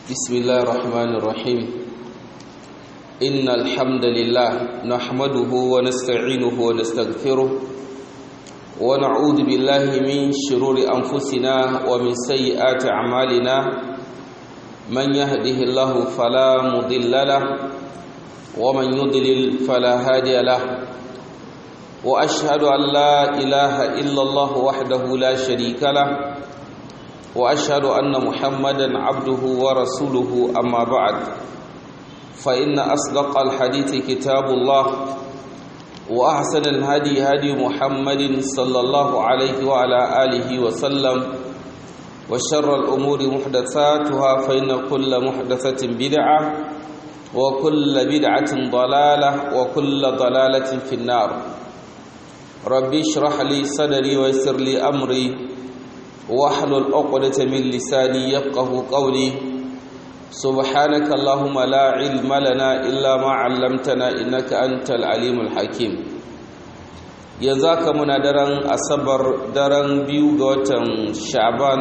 بسم الله الرحمن الرحيم إن الحمد لله نحمده ونستعينه ونستغفره ونعوذ بالله من شرور أنفسنا ومن سيئات أعمالنا من يهده الله فلا مضل له ومن يضلل فلا هادي له وأشهد أن لا إله إلا الله وحده لا شريك له واشهد ان محمدا عبده ورسوله اما بعد فان اصدق الحديث كتاب الله واحسن الهدي هدي محمد صلى الله عليه وعلى اله وسلم وشر الامور محدثاتها فان كل محدثه بدعه وكل بدعه ضلاله وكل ضلاله في النار ربي اشرح لي صدري ويسر لي امري واحلل عقدة من لساني يفقه قولي سبحانك اللهم لا علم لنا إلا ما علمتنا إنك أنت العليم الحكيم yanzu muna daren asabar daren biyu ga watan sha'ban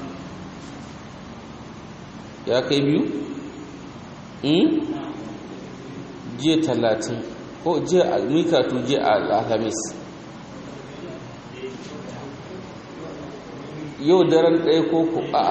ya kai biyu? jiya talatin ko jiya mikatu jiya alhamis yau daren ɗaya ko ku a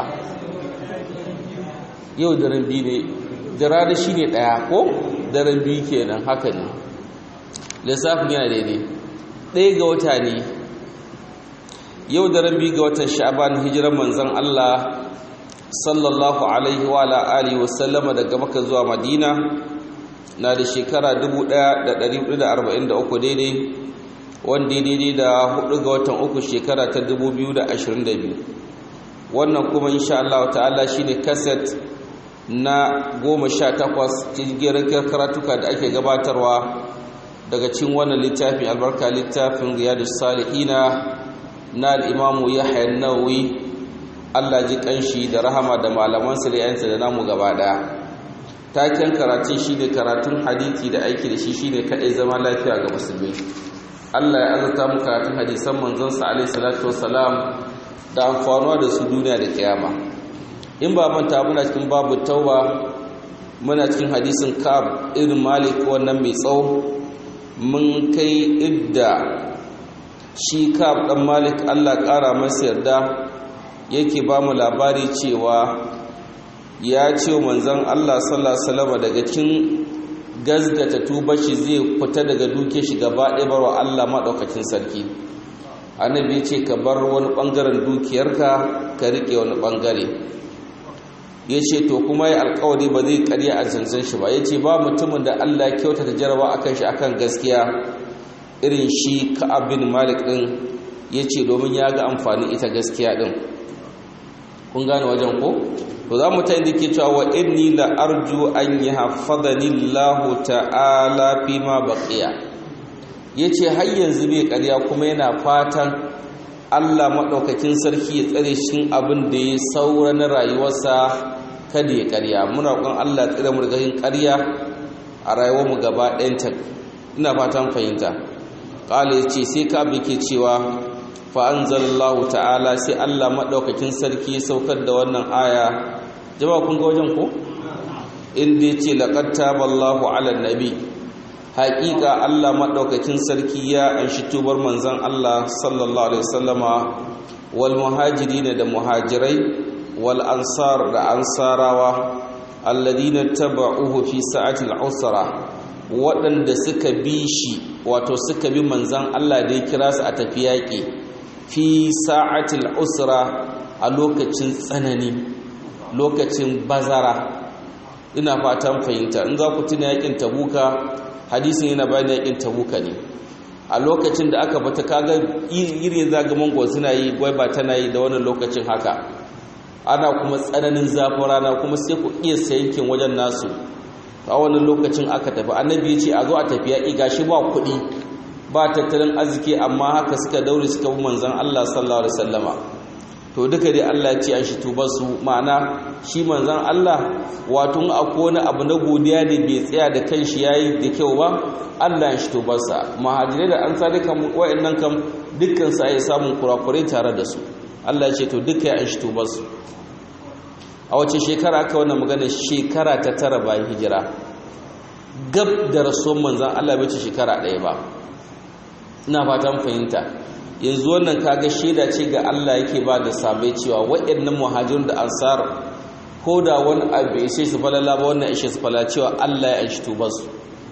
yau daren biyu ne daren shi ne ɗaya ko daren biyu kenan haka ne lissafin yana daidai ɗaya ga wata ne yau daren biyu ga watan sha'aban hijiran manzan Allah sallallahu alaihi wa alihi wasallama daga maka zuwa madina na da shekara 1443 daidai wanda daidai da hudu ga watan uku shekara ta 2022 wannan kuma insha Allah ta'ala shine kaset na 18 cikin karatuka da ake gabatarwa daga cikin wannan littafin albarka littafin riyadus salihina na al-imamu yahya an-nawawi Allah ji kanshi da rahama da malaman sa da yansa da namu gaba daya taken karatun shine karatun hadisi da aiki da shi shine kadai zama lafiya ga musulmi Allah ya azurta mu karatun hadisan manzonsa alaihi salatu wassalam da amfanuwa da su duniya da kiyama in ba manta muna cikin babu tauba muna cikin hadisin kab irin malik wannan mai tsawo mun kai idda shi kab dan malik Allah kara masa yarda yake ba mu labari cewa ya ce manzon Allah sallallahu alaihi wasallam daga cikin gazgata tuba shi zai fita daga duke shi gaba ɗaya barwa Allah maɗaukakin sarki annabi ce ka bar wani ɓangaren dukiyarka ka riƙe wani ɓangare ya ce to kuma ya alkawari ba zai ƙarya a zanzan shi ba ya ce ba mutumin da Allah ya kyauta ta jarawa akan shi akan gaskiya irin shi ka'ab bin malik ɗin ya ce domin ya ga amfani ita gaskiya ɗin kun gane wajen ko to za mu ta inda ke cewa wa inni la arju an yi hafadani Allah ta'ala fi ma baqiya yace har yanzu bai ƙarya kuma yana fatan Allah madaukakin sarki ya tsare shi abin da ya saura na rayuwarsa kada ya ƙarya muna roƙon Allah ya tsare mu daga yin ƙarya a rayuwar mu gaba ɗayan ina fatan fahimta qala yace sai ka ke cewa fa'anzalallahu ta'ala sai Allah maɗaukakin sarki ya saukar da wannan aya jama kun ga wajen ko? inda ya ce laƙatta ballahu ala nabi haƙiƙa Allah maɗaukakin sarki ya anshi tubar manzan Allah sallallahu alaihi wasallama wal muhajiri da muhajirai wal ansar da ansarawa alladina taba'uhu fi sa'atil usra waɗanda suka bi shi wato suka bi manzan Allah da ya kira su a tafi yaƙi fi sa'atil usra a lokacin tsanani lokacin bazara ina fatan fahimta in za ku tuna yakin tabuka hadisin yana bayan yakin tabuka ne a lokacin da aka bata kaga irin zagaman gwa suna yi gwai ba tana yi da wannan lokacin haka ana kuma tsananin zafin rana kuma sai ku iya yankin wajen nasu a wannan lokacin aka tafi annabi ya ce a zo a tafi yaƙi gashi ba kuɗi ba tattalin arziki amma haka suka daure suka bi manzon Allah sallallahu alaihi wasallama to duka dai Allah ya ce an shi tuba su ma'ana shi manzon Allah wato akwai wani abu na godiya da bai tsaya da kanshi yayi da kyau ba Allah ya shi tubar sa muhajirai da ansari kan wayannan kam dukkan su ai samun kurakurai tare da su Allah ya ce to duka ya shi tubar su a wace shekara aka wannan magana shekara ta tara bayan hijira gab da rasuwan manzan Allah bai ce shekara ɗaya ba ina fatan fahimta yanzu wannan kaga shaida ce ga Allah yake ba da sabai cewa waɗannan muhajirun da ansar ko da wani abu ya ishe su falala ba wannan ishe su falala cewa Allah ya anshi tubarsu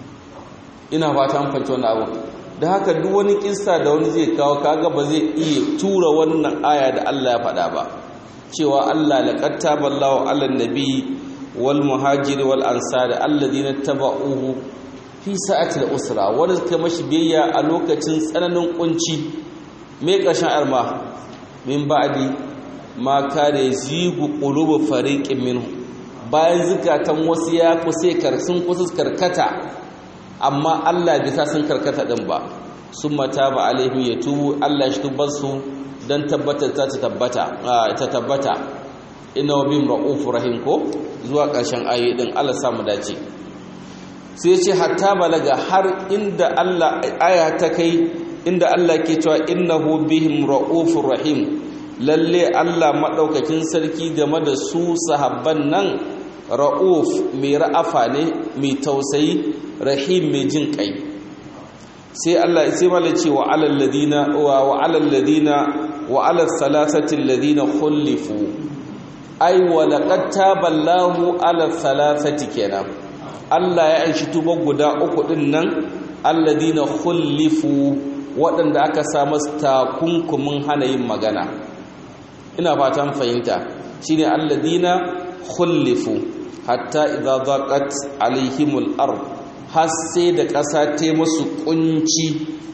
ina fatan fahimta wannan abu da haka duk wani kissa da wani zai kawo kaga ba zai iya tura wannan aya da Allah ya faɗa ba cewa Allah laqad taballahu 'alan nabi wal muhajiri wal ansari alladhina taba'uhu fi sa'atil usra wanda suka mashi biyayya a lokacin tsananin kunci me kashin arma min ba'di ma kare zigu qulubu fariqin minhu bayan zukatan wasu ya kusa karsun kusa karkata amma Allah bai sa sun karkata din ba summa taba alaihim yatubu Allah shi tubar su dan tabbatar ta tabbata ta tabbata inna bihim ra'ufur rahim ko zuwa ƙarshen ayoyi din Allah sa mu dace sai ce hatta balaga har inda Allah aya ta kai inda Allah ke cewa innahu bihim ra'ufur rahim lalle Allah madaukakin sarki game da su sahabban nan ra'uf mai ra'afa ne mai tausayi rahim mai jin kai sai Allah sai mala ce wa alal ladina wa alal ladina wa alal salasati alladina khulifu ai wa laqad taballahu alal salasati kenan Allah ya aishi tuba guda uku din nan alladina khulifu waɗanda aka sa masu takunkumin hana yin magana ina fatan fahimta shine alladina khulifu hatta idza daqat alaihimul ard har sai da ƙasa ta musu kunci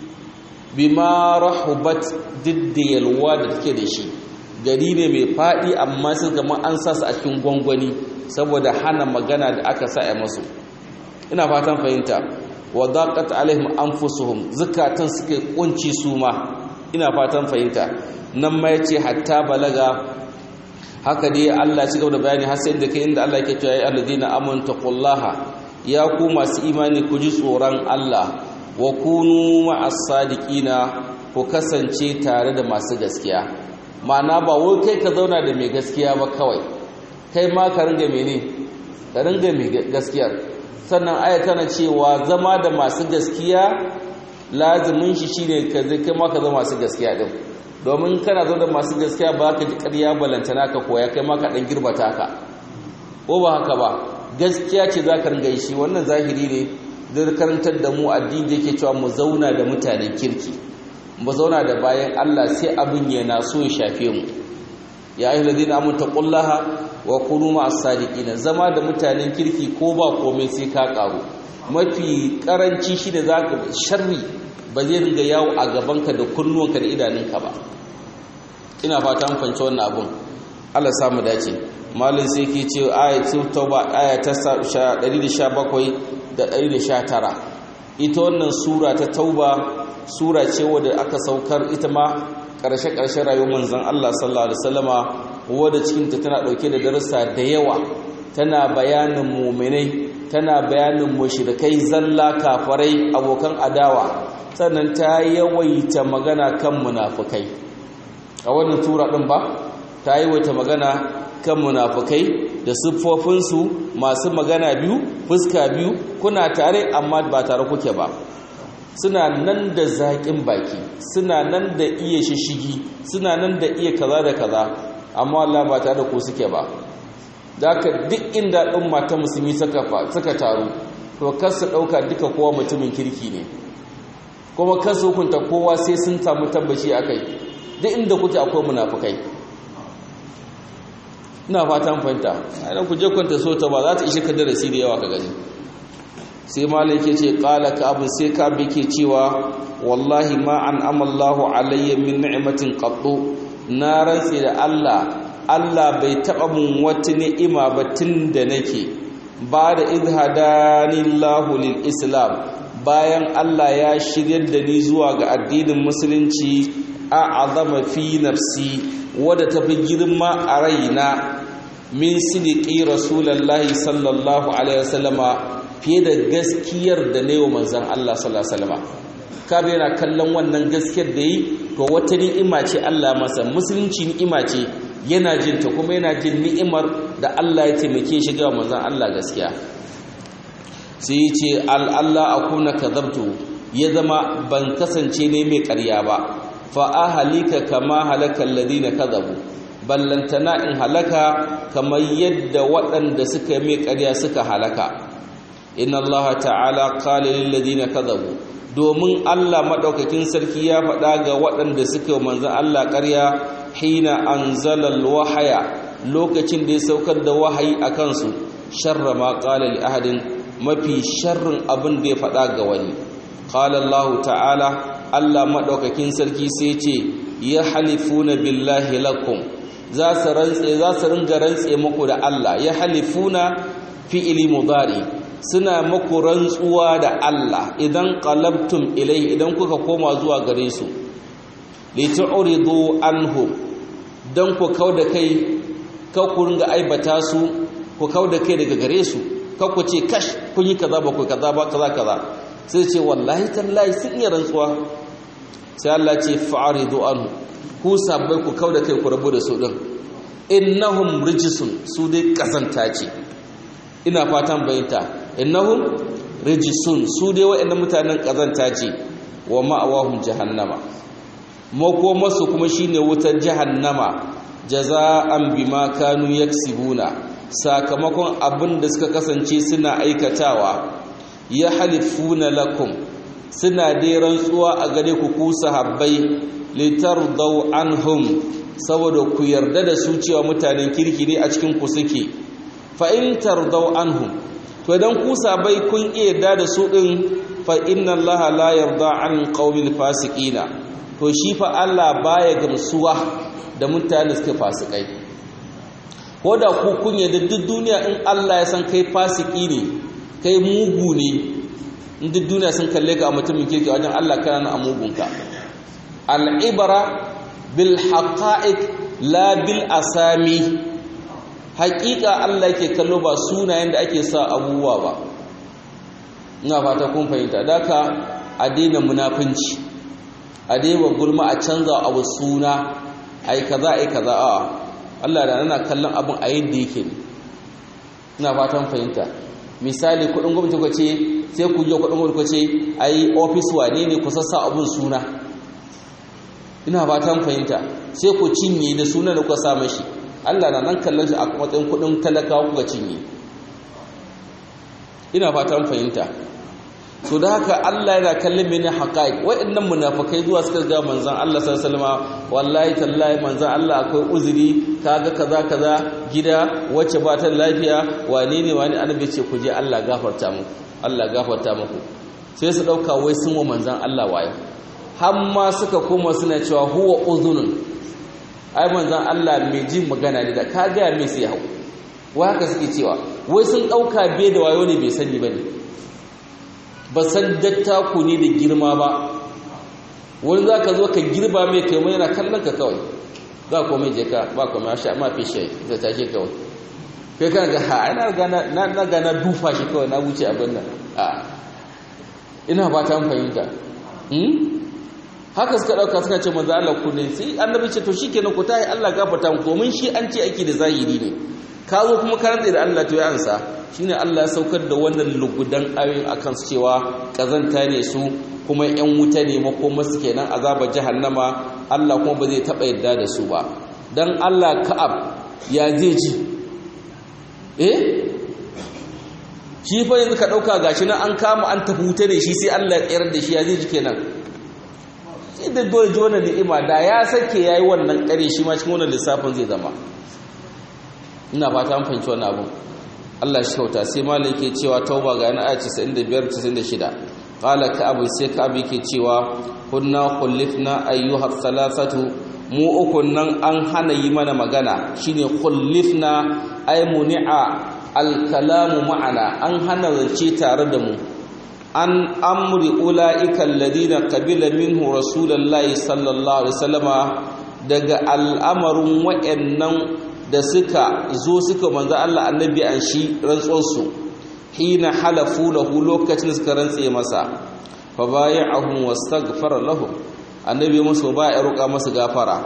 bima rahubat diddiyalwa da take da shi gari ne mai faɗi amma sai kamar an sa su a cikin gwangwani saboda hana magana da aka sa a masu ina fatan fahimta wa daqat alaihim anfusuhum zakatan suke kunci su ma ina fatan fahimta nan ma yace hatta balaga haka dai Allah ci gaba da bayani har sai da kai inda Allah yake cewa ya alladina amanu taqullaha ya ku masu imani ku ji tsoron Allah wa kunu ma'as sadiqina ku kasance tare da masu gaskiya ma'ana ba wai kai ka zauna da mai gaskiya ba kawai kai ma ka ringa mene ka ringa mai gaskiyar sannan aya tana cewa zama da masu gaskiya lazimin shi shine ka zai kai ma ka zama masu gaskiya din domin kana zo da masu gaskiya ba ka ji ƙarya balantana ka koya kai ma ka dan girbata ka ko ba haka ba gaskiya ce za ka ringa yi shi wannan zahiri ne zai karantar da mu addini da yake cewa mu zauna da mutanen kirki mu zauna da bayan Allah sai abin yana so ya shafe mu ya ayyuhal ladina amanu taqullaha wa kunu ma'as sadiqin zama da mutanen kirki ko ba komai sai ka karu mafi karanci shine zaka sharri ba zai ringa yawo a gabanka da kunnuwanka da idanunka ba ina fata an fahimci wannan abun Allah samu dace malin sai ke ce ayatul tauba aya ta 117 da 119 ita wannan sura ta tauba sura ce wadda aka saukar ita ma ƙarshe-ƙarshen rayuwar manzon Allah sallallahu alaihi wasallama wadda cikin ta tana dauke da darussa da yawa tana bayanin mu'minai tana bayanin mushrikai zalla kafarai abokan adawa sannan ta yawaita magana kan munafukai a wannan tura din ba ta yawaita magana kan munafukai da siffofinsu masu magana biyu fuska biyu kuna tare amma ba tare kuke ba suna nan da zaƙin baki suna nan da iya shishigi suna nan da iya kaza da kaza amma Allah ba tare da ku suke ba da ka duk inda ɗin mata musulmi suka taru to kar su ɗauka duka kowa mutumin kirki ne kuma kar su hukunta kowa sai sun samu tabbaci a kai duk inda kuke akwai munafukai ina fatan fahimta a ku je kwanta so ta ba za ta ishe ka darasi da yawa ka gani sai malai ke ce kala ka abin sai ka bi ke cewa wallahi ma an amallahu alayya min ni'matin qattu na rantsi da Allah Allah bai taba mun wata ni'ima ba tun da nake ba da idhadani Allahu lil islam bayan Allah ya shiryar da ni zuwa ga addinin musulunci a azama fi nafsi wadda ta fi girma a raina min sidiki rasulullahi sallallahu alaihi wasallama fiye da gaskiyar da ne wa manzan Allah sallallahu alaihi wasallama kabe yana kallon wannan gaskiyar da yi to wata ni'ima ce Allah masa musulunci ni'ima ce yana jin ta kuma yana jin ni'imar da Allah ya taimake shi ga manzon Allah gaskiya sai ya ce Allah akuna kadhabtu ya zama ban kasance ne mai ƙarya ba fa ahlika kama halakal ladina kadhabu ballantana in halaka kamar yadda waɗanda suka mai ƙarya suka halaka inna allaha ta'ala qala lil ladina kadhabu domin Allah madaukakin sarki ya faɗa ga waɗanda suka manzon Allah ƙarya hina anzala wahaya lokacin da ya saukar da wahayi akan su sharra ma qala li ahadin mafi sharrin abin da ya faɗa ga wani qala Allah ta'ala Allah madaukakin sarki sai ce ya halifuna billahi lakum za su rantse za su ringa rantse muku da Allah ya halifuna fi'ili mudari suna muku rantsuwa da Allah idan qalabtum ilai idan kuka koma zuwa gare su li tu'ridu anhum dan ku kauda kai ka ku ringa aibata su ku kauda kai daga gare su ka ku ce kash kun yi kaza ba ku kaza ba kaza kaza sai ce wallahi tallahi sun iya rantsuwa sai Allah ce fa'ridu anhum ku sabbai ku kauda kai ku rabu da su din innahum rijisun su dai kazanta ce ina fatan bayyanta innahum rijisun su dai waɗannan mutanen kazanta ce wa ma'awahum jahannama makomarsu kuma shine wutar jahannama jaza'an bima kanu yaksibuna sakamakon abin da suka kasance suna aikatawa ya halifuna lakum suna dai rantsuwa a gare ku ku sahabbai litardau anhum saboda ku yarda da su cewa mutanen kirki ne a cikin ku suke fa in tardau anhum to idan ku sabai kun iya yarda da su din fa inna allaha la yarda an qaumil fasiqina to shi fa Allah baya gamsuwa da mutanen suke fasikai ko da ku kun yarda duk duniya in Allah ya san kai fasiki ne kai mugu ne in duk duniya sun kalle ka a mutumin kirki wajen Allah kana a mugunka al'ibara bil haƙa'iq la bil asami haƙiƙa Allah ke kallo ba sunayen da ake sa abubuwa ba ina fata kun fahimta daka a daina munafunci a daina gulma a canza abu suna ai kaza ai kaza a Allah da nana kallon abin a yadda yake ne ina fatan fahimta misali kudin gwamnati ku ce sai ku je kudin gwamnati ku ce ai office wane ne ku sassa abun suna ina fatan fahimta sai ku cinye da sunan da kuka sa mashi Allah na nan kallon shi a matsayin kudin talakawa kuka cinye ina fatan fahimta so da haka Allah yana kallon mene haqaiq waɗannan munafikai zuwa suka ga manzon Allah sallallahu alaihi wasallam wallahi tallahi manzon Allah akwai uzuri kaga kaza kaza gida wacce ba ta lafiya wane ne wani annabi ce ku je Allah gafarta muku Allah gafarta muku sai su dauka wai sun wa manzon Allah wayo har ma suka koma suna cewa huwa uzunun ai manzon Allah mai jin magana ne da ka ga mai sai hau wa haka suke cewa wai sun dauka bai da wayo ne bai sani bane ba san dattaku ne da girma ba wani za ka zo ka girba mai kai mai yana kallon ka kawai za ku mai je ka ba ku ma sha ma fishe ta take kawai kai kan ga ha ina gana na gana dufa shi kawai na wuce abin nan a ina ba ta fahimta haka suka dauka suka ce manzo Allah ku ne sai annabi ce to shikenan ku tayi Allah gafarta mu domin shi an ce ake da zahiri ne ka zo kuma ka rantsa da Allah to ya ansa shine Allah ya saukar da wannan lugudan ayoyin akan su cewa kazanta ne su kuma yan wuta ne makoma su kenan azabar jahannama Allah kuma ba zai taba yadda da su ba dan Allah ka'ab ya zai ji eh shi fa yanzu ka dauka gashi nan an kama an tafi wuta ne shi sai Allah ya tsayar da shi ya zai ji kenan sai da dole ji wannan ni'ima da ya sake yayi wannan kare shi ma cikin wannan lissafin zai zama ina fata an fahimci wannan abun Allah shi kauta sai malai yake cewa tauba ga yana ayat 95 96 qala ka abu sai ka abu yake cewa kunna khullifna ayyuha thalathatu mu ukun nan an hana yi mana magana shine khullifna ay muni'a al-kalamu ma'ana an hana zance tare da mu an amri ulaika alladhina qabila minhu rasulullahi sallallahu alaihi wasallama daga al'amarin wa'annan da suka zo suka manzo Allah annabi an shi rantsuwarsu hina halafu lahu lokacin suka rantse masa fa bay'ahum wastaghfara lahum annabi musu ba ya roƙa masa gafara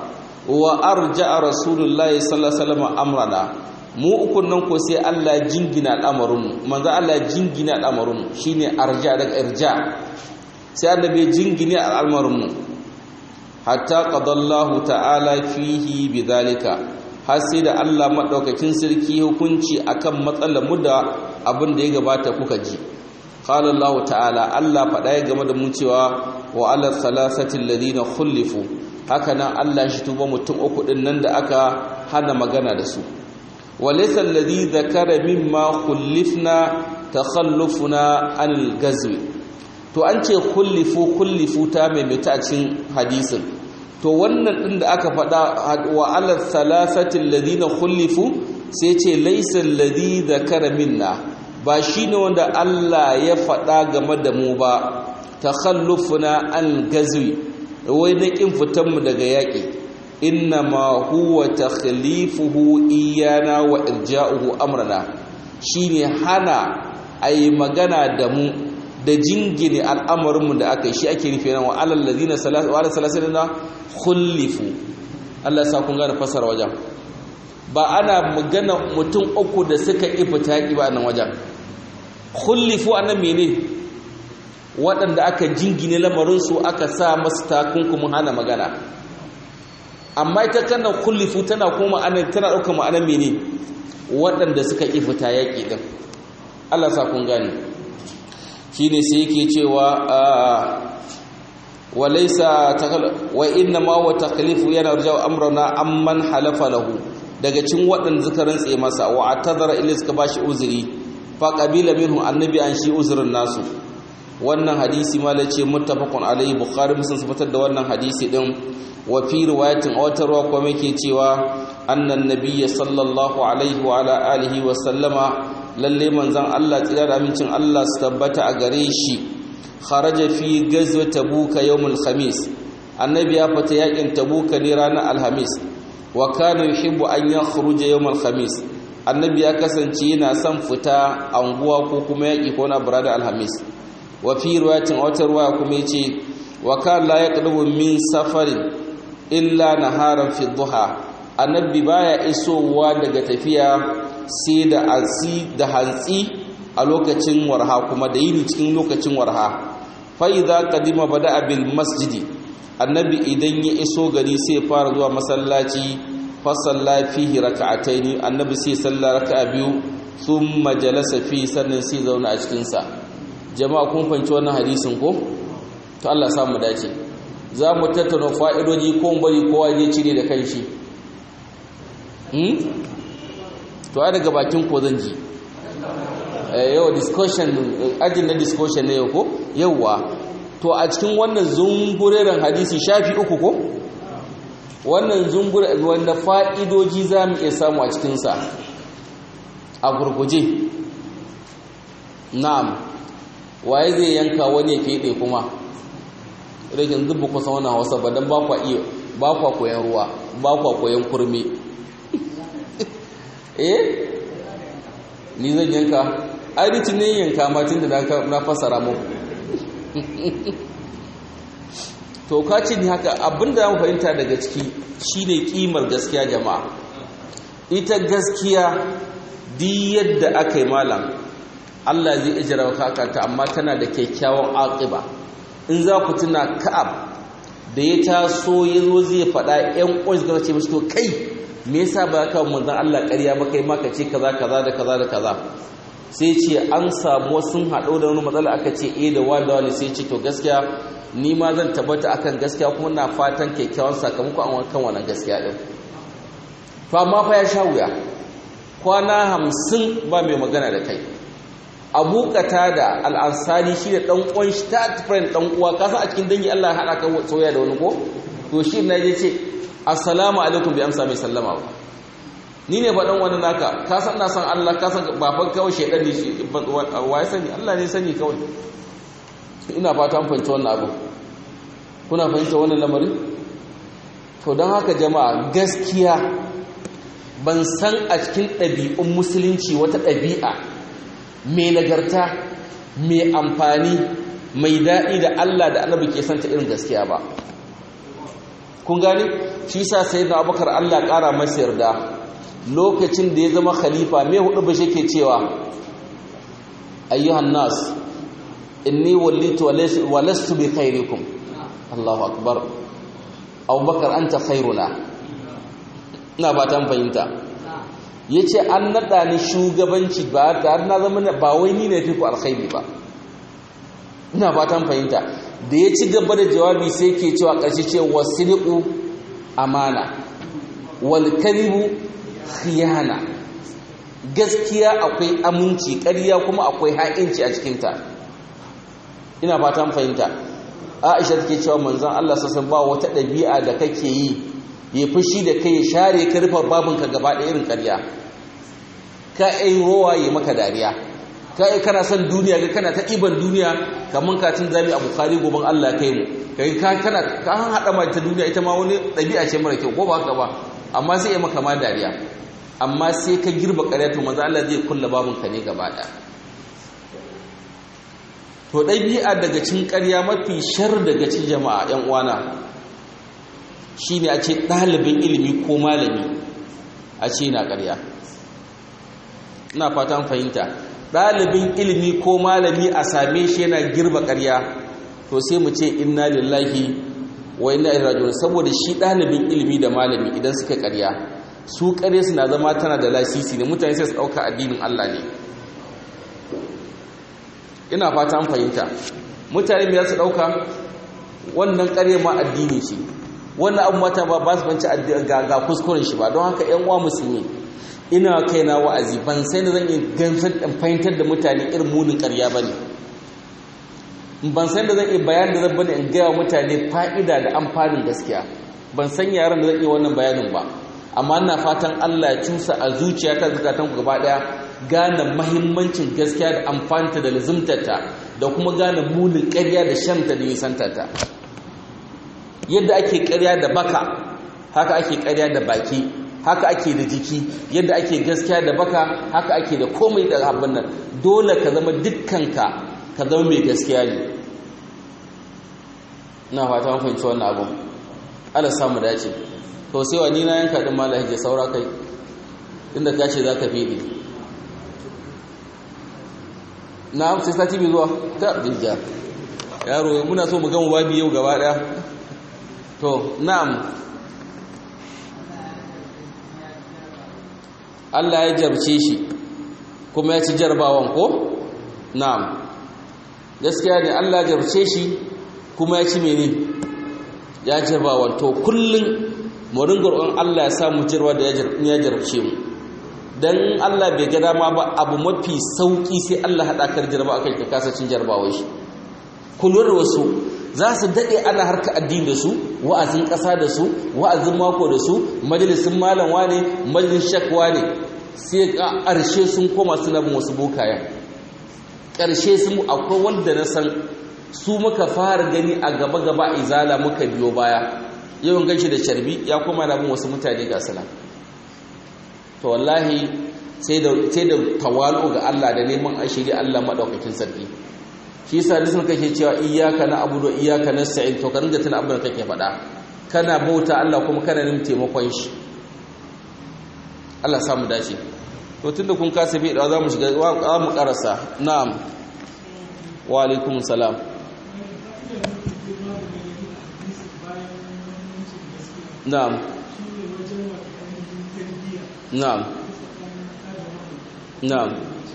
wa arja'a rasulullahi sallallahu alaihi wasallam amrana mu ukun nan ko sai Allah jingina al'amarin mu manzo Allah jingina al'amarin mu shine arja daga irja sai annabi jingine al'amarin mu hatta qadallahu ta'ala fihi bidhalika har sai da Allah madaukakin sarki hukunci akan matsalar mu da abin da ya gabata kuka ji qala Allah ta'ala Allah faɗa ya game da mu cewa wa ala thalathati alladhina khulifu haka nan Allah shi tuba mutum uku din nan da aka hana magana da su walaysa alladhi dhakara mimma khulifna takhallufuna anil gazwi to an ce kullifu kullifu ta maimaita a cikin hadisin to wannan din da aka faɗa wa ala thalathati alladhina khulifu sai ce laysa alladhi dhakara minna ba shine wanda Allah ya faɗa game da mu ba takhallufuna an gazwi wai na kin fitan mu daga yaƙi inna ma huwa takhlifuhu iyana wa irja'uhu amrana shine hana ayi magana da mu da jingine al'amarinmu da aka yi shi ake nufi nan wa alal ladina salatu wa salasina khulifu Allah ya sa kun gane fasara wajen ba ana magana mutum uku da suka ifita yaki ba nan wajen khulifu anan mene waɗanda aka jingine lamarin su aka sa masu takunkumin hana magana amma ita kana khulifu tana kuma anan tana ɗaukar ma'anar mene waɗanda suka ifita yaki din Allah sa kun gane shine sai yake cewa walaysa wa inna ma wa taklifu yana rajau amrana amman halafa lahu daga cin waɗanda suka rantse masa wa atadara illa suka bashi uzuri fa qabila minhu annabi an shi uzurin nasu wannan hadisi ma lace muttafaqun alaihi bukhari muslim fitar da wannan hadisi din wa fi riwayatin awatarwa kuma yake cewa annan nabiyyi sallallahu alaihi wa ala alihi wa sallama lalle manzon Allah tsira da amincin Allah su tabbata a gare shi kharaja fi gazwa tabuka yawmul khamis annabi ya fita yakin tabuka ne ranar alhamis wa kana yuhibbu an yakhruja yawmul khamis annabi ya kasance yana son fita anguwa ko kuma yaki ko na burada alhamis wa fi riwayatin wata riwaya kuma yace wa kana la yaqdumu min safarin illa naharan fi duha annabi baya isowa daga tafiya sai da asi da hantsi a lokacin warha kuma da yini cikin lokacin warha fa idza qadima bada bil masjidi annabi idan ya iso gari sai fara zuwa masallaci fa salla fihi rak'ataini annabi sai salla raka'a biyu thumma jalasa fi sannan sai zauna a cikin sa jama'a kun fanci wannan hadisin ko to Allah ya mu dace za mu tattauna fa'idoji ko bari kowa zai cire da kanshi to ai daga bakin ko zan ji yau discussion ajin na discussion ne yau ko yauwa to a cikin wannan zungureren hadisi shafi uku ko wannan zungure wanda fa'idoji za mu iya samu a cikinsa a gurguje na'am waye zai yanka wani ya fiye kuma rikin zubu kusa wannan hausa ba don ba kwa koyan ruwa ba kwa koyan kurmi eh ni zan yanka ainihin ne yanka matin da na fasara mu to kaci ne haka abinda ya fahimta daga ciki shine kimar gaskiya jama'a ita gaskiya di yadda aka yi malam Allah zai ijira wa kakata amma tana da kyakkyawan aqiba in za ku tuna ka'ab da ya taso ya zo zai faɗa ‘yan ƙwai suka ce mashi to kai me yasa ba ka manzan Allah ƙarya ba kai maka ce kaza kaza da kaza da kaza sai ce an samu sun haɗo da wani matsala aka ce eh da wani da wani sai ce to gaskiya ni ma zan tabbata akan gaskiya kuma na fatan kyakkyawan sakamako an kan wannan gaskiya din to amma fa ya sha wuya kwana hamsin ba mai magana da kai abu da al'ansari shi da ɗan ƙwan shi ta friend ɗan uwa ka san a cikin dangi Allah haɗa ka soya da wani ko to shi na je ce assalamu alaikum bi amsa mai sallama ba ni ne faɗan wani naka ka san na san Allah ka san baban kawai shaidan ne shi wa ya sani Allah ne sani kawai ina fata an fahimci wannan abu kuna fahimta wannan lamarin to don haka jama'a gaskiya ban san a cikin ɗabi'un musulunci wata ɗabi'a mai nagarta mai amfani mai daɗi da Allah da annabi ke santa irin gaskiya ba kun gane shi sa sai da abubakar allah ƙara masa yarda lokacin da ya zama khalifa mai hudu ba shi ke cewa ayyuhan nas inni wallitu wa lastu bi khairikum allahu akbar abubakar anta khairuna ina ba ta fahimta ya ce an naɗa ni shugabanci ba tare na zama ba wai ni ne fi ku alkhairi ba ina fatan fahimta da ya ci gaba da jawabi sai ke cewa ƙarshe ce wasiliku amana wal karibu khiyana gaskiya akwai aminci ƙarya kuma akwai ha'inci a cikinta ina fatan fahimta aisha take cewa manzon Allah sassan ba wata ɗabi'a da kake yi ya fushi da kai ya share ka rufe babinka gaba ɗaya irin ƙarya ka ai rowa ya maka dariya ka ai kana son duniya ga kana ta iban duniya kamar katin zami a bukari goben Allah kai mu kai ka kana ka an hada ma ta duniya ita ma wani ɗabi'a ce mara kyau ko ba haka ba amma sai ya maka ma dariya amma sai ka girba ƙarya to manzo Allah zai kulla babinka ne gaba ɗaya to ɗabi'a daga cin ƙarya mafi shar daga cin jama'a ‘yan uwana shi ne a ce ɗalibin ilimi ko malami a ce na ƙarya ina fatan fahimta ɗalibin ilimi ko malami a same shi yana girba ƙarya to sai mu ce inna lillahi wa inna ilaihi raji'un saboda shi ɗalibin ilimi da malami idan suka ƙarya su ƙarya suna zama tana da lasisi ne mutane sai su ɗauka addinin Allah ne ina fata an fahimta mutane me su dauka wannan ƙarya ma addini ce wannan abu mata ba ba su banci ga kuskuren shi ba don haka ƴan uwa musulmi ina kaina wa'azi ban sai da zan yi gansar in fahimtar da mutane irin munin ƙarya bane ban san da zan yi bayanin da zan bane in gaya mutane fa'ida da amfanin gaskiya ban san yaran da zan iya wannan bayanin ba amma ina fatan Allah ya cusa a zuciyata zakatan ku gaba daya gane mahimmancin gaskiya da amfanta da lazimtarta da kuma gane munin ƙarya da shanta da nisantarta yadda ake ƙarya da baka haka ake ƙarya da baki haka ake da jiki yadda ake gaskiya da baka haka ake da komai da abin nan dole ka zama dukkanka ka zama mai gaskiya ne ina fata mun fahimci wannan abun Allah samu dace to sai wa ni na yanka din malahi je saura kai inda ka ce zaka fidi na'am sai sati bi zuwa ta dinja yaro muna so mu gama babi yau gaba daya to na'am Allah ya jarce shi kuma ya ci jarbawan ko na'am gaskiya ne Allah ya jarce shi kuma ya ci mene ya jarbawan to kullun mu ringa roƙon Allah ya sa mu jirwa da ya jarabce mu dan Allah bai ga dama ba abu mafi sauki sai Allah hada kar jarba akai ka kasa cin jarbawai shi kullun wasu za su dade ana harka addini da su wa'azin ƙasa da su wa'azin mako da su majalisin malam wane majalisin shakwa ne sai ƙarshe sun koma suna bin wasu bokaya ƙarshe sun akwai wanda na san su muka fara gani a gaba gaba izala muka biyo baya yawan ganshi da carbi ya koma na bin wasu mutane ga sana to wallahi sai da sai da tawalu ga Allah da neman ashiri Allah madaukakin sarki shi yasa dukkan kake cewa iyyaka na'budu wa iyyaka nasta'in to ka ringa tuna abin da kake faɗa kana bauta Allah kuma kana neman taimakon shi Allah samu dace to tunda kun kasa bi da za mu shiga za mu karasa na'am wa alaikum salam na'am na'am na'am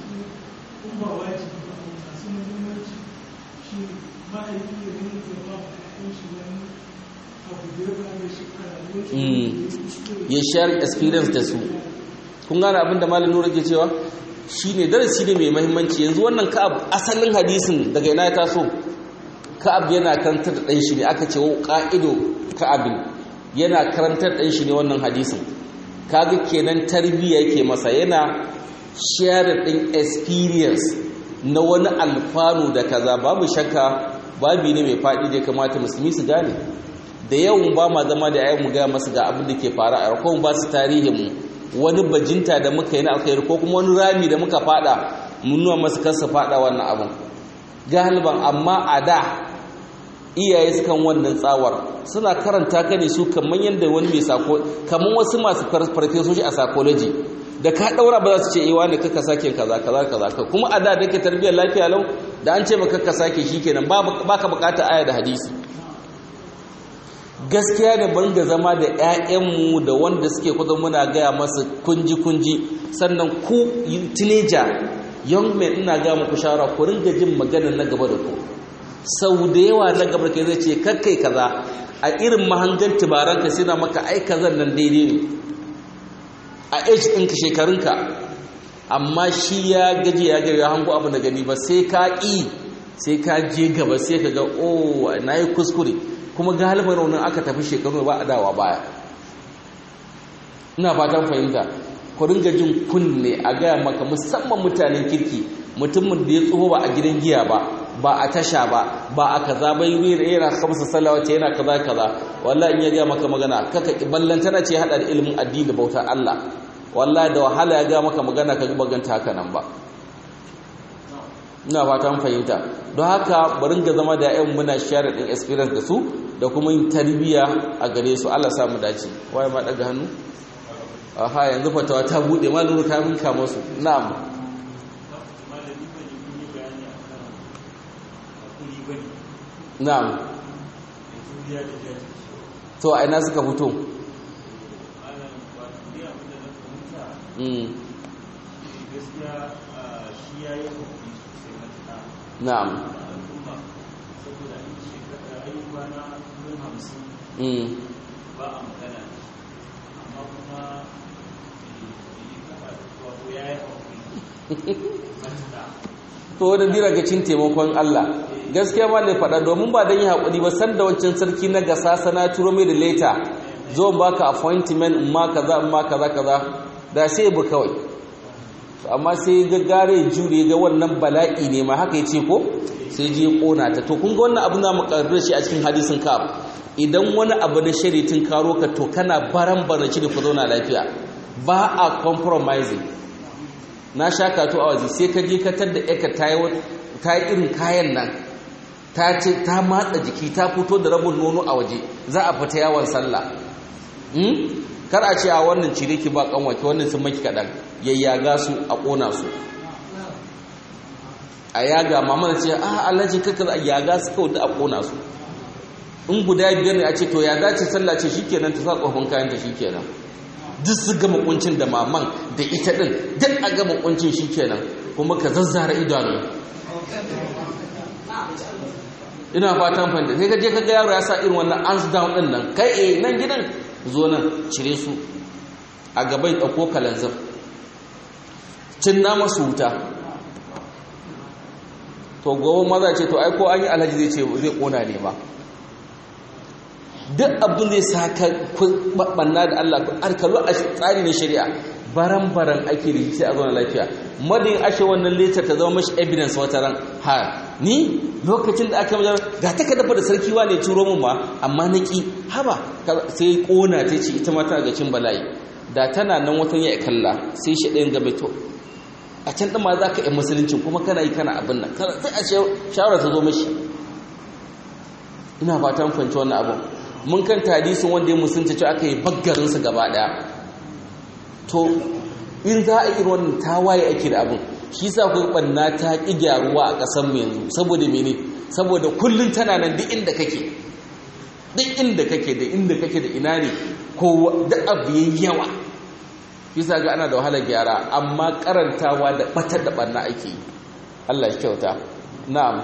ya share experience da su kun gane abin da malam nura ke cewa shine darasi ne mai mahimmanci yanzu wannan ka'ab asalin hadisin daga ina ya taso ka'ab yana karantar da ɗan shi ne aka ce ƙa'ido ka'abin yana karantar ɗan shi ne wannan hadisin kaga kenan tarbiyya yake masa yana share ɗin experience na wani alfanu da kaza babu shakka babi ne mai faɗi da ya kamata musulmi su gane da yawan ba ma zama da ayyan mu gaya masu ga abin da ke fara a rakon ba su tarihin mu wani bajinta da muka yi na alkhairi ko kuma wani rami da muka fada mun nuna masu kansa fada wannan abin galiban amma a da iyaye sukan wannan tsawar suna karanta ka ne su kamar yadda wani mai sako kamar wasu masu farfesoshi a psychology da ka daura ba za su ce eh wani kaka sake kaza kaza kaza kuma a da da ke tarbiyyar lafiya lau da an ce maka kaka sake shikenan ba ka bukata aya da hadisi gaskiya da ban ga zama da 'ya'yanmu da wanda suke kudu muna gaya masu kunji-kunji sannan ku teenager young men ina gaya muku shawara ku ringa jin magana na gaba da ku sau da yawa na gaba da zai ce kakkai kaza a irin mahangan tubaranka sai na maka ai kazan nan daidai ne a age ɗinka shekarunka amma shi ya gaji ya gari ya hango abu na gani ba sai ka ƙi sai ka je gaba sai ka ga oh na yi kuskure kuma galiban raunin aka tafi shekaru ba a dawa baya ina fatan fahimta ku ringa jin kunne a gaya maka musamman mutanen kirki mutumin da ya tsoho ba a gidan giya ba ba a tasha ba ba a kaza ba yi yana kamsa salawa ce yana kaza kaza wallahi in ya gaya maka magana kaka ballantana ce hada da ilimin addini da bautar Allah wallahi da wahala ya gaya maka magana ka ji baganta haka nan ba ina fatan fahimta don haka bari ga zama da yan muna share din experience da su da kuma yin tarbiyya a gare su Allah samu dace waye ma daga hannu aha yanzu fatawa ta bude maluru ta minka musu na'am na'am to a ina suka fito na'am ba a magana amma kuma ya yi to wadda dira ga cin taimakon Allah gaskiya ma ne faɗa domin ba don yi haƙuri ba san da wancan sarki na gasa sana turo mai da leta zo baka appointment in ma kaza in ma kaza kaza da sai bu kawai amma sai ga gare jure ga wannan bala'i ne ma haka yace ko sai je kona ta to kun ga wannan abu na mu karbar shi a cikin hadisin ka idan wani abu na shari'tin karo ka to kana baran barnaci da ku zauna lafiya ba a compromising na sha kato a waje sai ka je ka tadda eka ta yi irin kayan nan ta ce ta matsa jiki ta fito da rabin nono a waje za a fita yawon sallah kar a ce a wannan cire ki ba kanwaki wannan sun maki kaɗan yayyaga su a ƙona su a yaga mamana ce a alhaji kakar a yaga su kawai da a ƙona su in guda biyar ne a ce to ya dace sallah ce shikenan ta sa tsohon kayan ta shikenan duk su gama kuncin da maman da ita din duk a gama kuncin shikenan kuma ka zazzara idanu ina fatan fahimta sai ka je ka ga yaro ya sa irin wannan hands down din nan kai eh nan gidan zo nan cire su a gabai ɗauko kalanzir cin na masu wuta to gobe maza ce to ai ko an yi alhaji zai ce zai kona ne ba duk abin zai sa ka banna da Allah arkalu a tsari na shari'a baran-baran ake da sai a zauna lafiya madin ashe wannan letter ta zama mashi evidence wata ran ha ni lokacin da aka majar ga ta ka dafa da sarki wa ne turo mun ma amma na ki haba sai kona ta ce ita mata ga cin bala'i da tana nan watan ya kalla sai shi ɗayan gabe to a can ɗin ma za ka yi musuluncin kuma kana yi kana abin nan sai a shawara ta zo mashi ina fatan fahimci wannan abin mun kan hadisin wanda ya musulunta cewa aka yi baggarinsa gaba ɗaya to in za a irin wannan tawaye ake da abin shi sa kuwa ɓanna ta ƙi gyaruwa a ƙasar mu yanzu saboda mene saboda kullum tana nan duk inda kake duk inda kake da inda kake da ina ne ko da abu yayi yawa shi sa ga ana da wahalar gyara amma karantawa da batar da ɓanna ake yi Allah ya kyauta na'am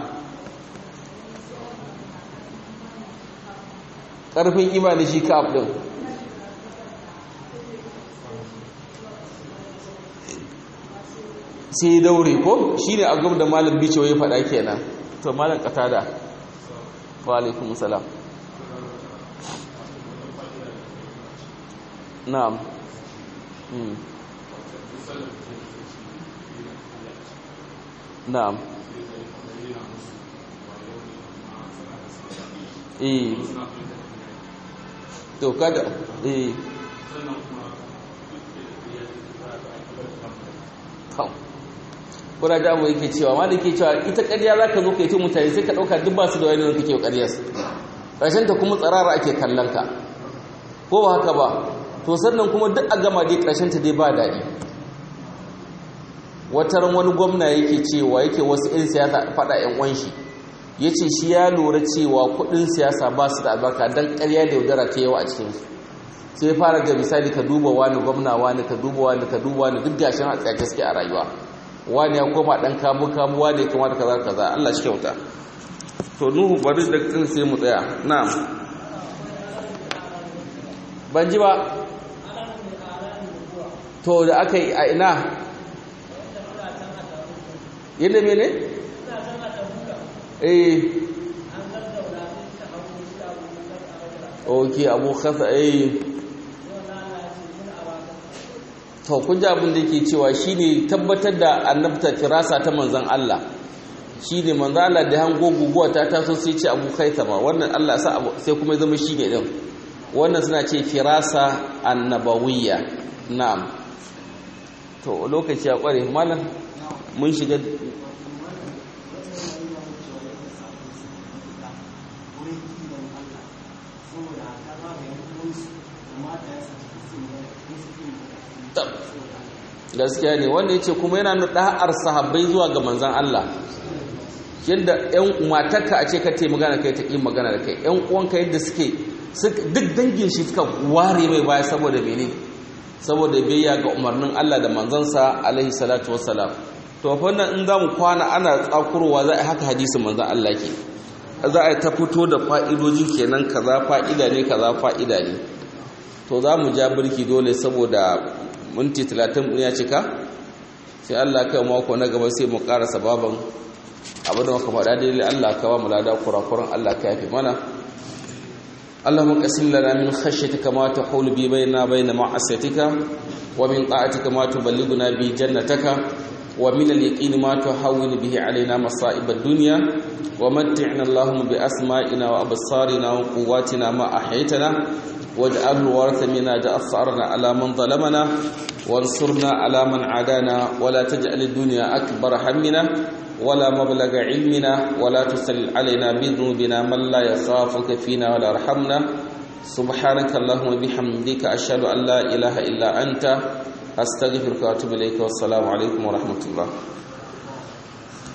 ƙarfin imani shi ka ɗin sai daure ko shi ne agam da malam bicewa ya faɗa kenan to malam katada wa alaikun salam na'am na'am eh to kada eh kuna da mu yake cewa ma yake cewa ita ƙarya za ka zo ka yi tun mutane sai ka ɗauka duk ba su da wani kake wa ƙaryar ƙarshen ta kuma tsarara ake kallon ka ko ba haka ba to sannan kuma duk a gama dai ƙarshen ta dai ba daɗi wataran wani gwamna yake cewa yake wasu 'yan siyasa faɗa 'yan wanshi ya ce shi ya lura cewa kuɗin siyasa ba su da albarka don ƙarya da yaudara ta yawa a cikinsu sai fara ga misali ka duba wani gwamna wani ka duba wani ka duba wani duk gashin a tsaye gaske a rayuwa wani ya koma dan kamu kamu wani ya kamata kaza kaza Allah shi kyauta to nuhu bari da kan sai mu tsaya na'am ban ji ba to da aka yi a ina yadda mene eh ok abu kasa eh to kun ji abin da yake cewa shine tabbatar da annabta firasa ta manzon Allah shine manzon Allah da hango guguwa ta taso sai ce abu kaitama wannan Allah sa sai kuma zama shine din wannan suna ce firasa annabawiyya na'am to lokaci ya kware malam mun shiga gaskiya ne wanda ya ce kuma yana nuna ɗa'ar sahabbai zuwa ga manzan Allah yadda ‘yan matarka a ce ka te magana kai ta ƙi magana da kai ‘yan uwanka yadda suke duk dangin shi suka ware mai baya saboda mene saboda biyayya ga umarnin Allah da manzansa alaihi salatu wassalam to fannan in za mu kwana ana tsakurowa za a haka hadisin manzan Allah ke za a ta fito da fa'idoji kenan kaza fa'ida ne kaza fa'ida ne to za mu ja birki dole saboda minti talatin ya cika sai Allah kai mako na gaba sai mu ƙara sababan abin da muka faɗa daidai Allah ka ba mu lada kurakuran Allah ka yafe mana اللهم قسم لنا من خشيتك ما تحول بي بيننا بين معصيتك ومن طاعتك ما تبلغنا به جنتك ومن اليقين ما تحول به علينا مصائب الدنيا ومتعنا اللهم بأسمائنا وأبصارنا وقواتنا ما أحيتنا واجعله الورث منا جأثرنا على من ظلمنا وانصرنا على من عادانا ولا تجعل الدنيا أكبر همنا ولا مبلغ علمنا ولا تسل علينا بذنوبنا من لا يخافك فينا ولا يرحمنا سبحانك اللهم وبحمدك أشهد أن لا إله إلا أنت أستغفرك وأتوب إليك والسلام عليكم ورحمة الله